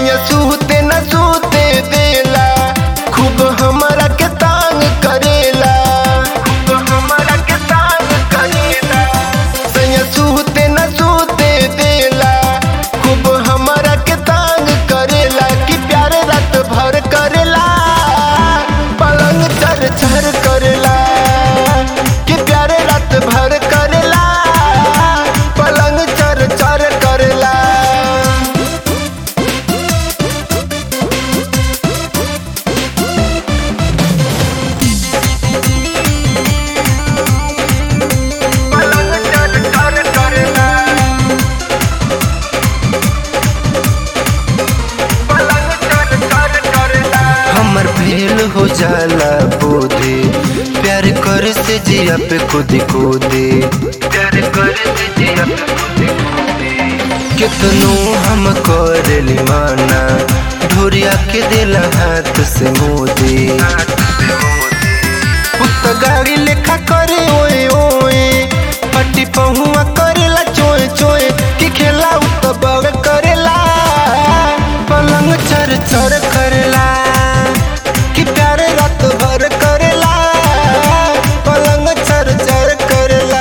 सैया सूते न सूते देला खूब हमरा के तांग करेला खूब हमरा के तांग करेला सैया सूते न सूते देला खूब हमरा के तांग करेला कि प्यार रात भर करेला पलंग चर चर करेला कि प्यार रात भर करेला पलंग चर चर करेला पलंग चर चर करेला पलंग चर चर करेला हमर फेल हो जाला बोधे प्यार कर से जिया पे खुद खुदे प्यार कर से जिया पे खुद खुदे कितनो हम कर माना ढोरिया के दिल हाथ से मोदे पुत गाड़ी लेखा करे ओए ओए पट्टी पहुआ करेला चोए चोए कि खेला उत बड़ करेला पलंग चर चर करेला कि प्यारे रात भर करेला पलंग चर चर करेला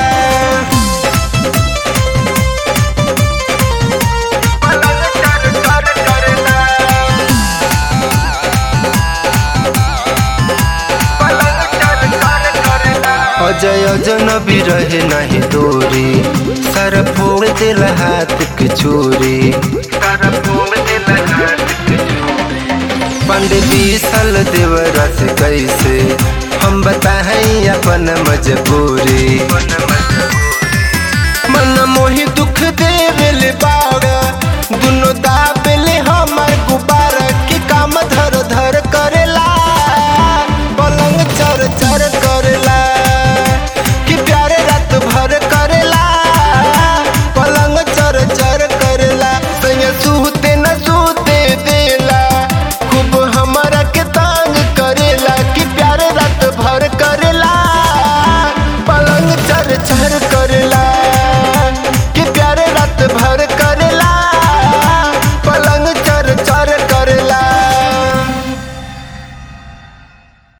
पलंग चर चर करेला अजय अजनबी रहे नहीं दूरी सर फोड़ दिल हाथ के चोरी सर फोड़ दिल हाथ के पंडित बीसल देवरा से कैसे हम बताएं अपन मजबूरी